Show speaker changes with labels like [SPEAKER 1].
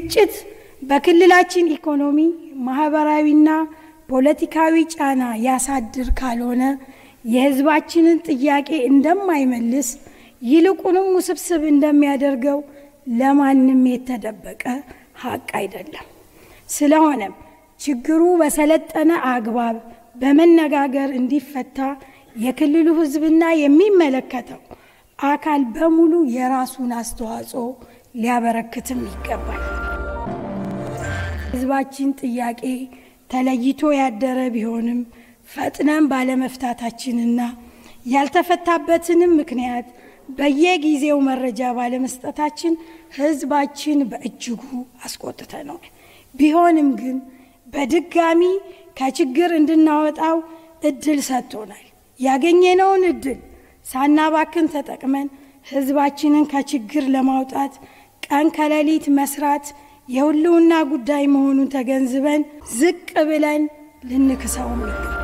[SPEAKER 1] ግጭት በክልላችን ኢኮኖሚ፣ ማህበራዊና ፖለቲካዊ ጫና ያሳድር ካልሆነ የሕዝባችንን ጥያቄ እንደማይመልስ ይልቁንም ውስብስብ እንደሚያደርገው ለማንም የተደበቀ ሀቅ አይደለም። ስለሆነም ችግሩ በሰለጠነ አግባብ በመነጋገር እንዲፈታ የክልሉ ሕዝብና የሚመለከተው አካል በሙሉ የራሱን አስተዋጽኦ ሊያበረክትም ይገባል። ሕዝባችን ጥያቄ ተለይቶ ያደረ ቢሆንም ፈጥነን ባለመፍታታችንና ያልተፈታበትንም ምክንያት በየጊዜው መረጃ ባለመስጠታችን ሕዝባችን በእጅጉ አስቆጥተነዋል። ቢሆንም ግን በድጋሚ ከችግር እንድናወጣው እድል ሰጥቶናል። ያገኘነውን እድል ሳናባክን ተጠቅመን ሕዝባችንን ከችግር ለማውጣት ቀን ከሌሊት መስራት የህልውና ጉዳይ መሆኑን ተገንዝበን ዝቅ ብለን ልንክሰውም ይገባል።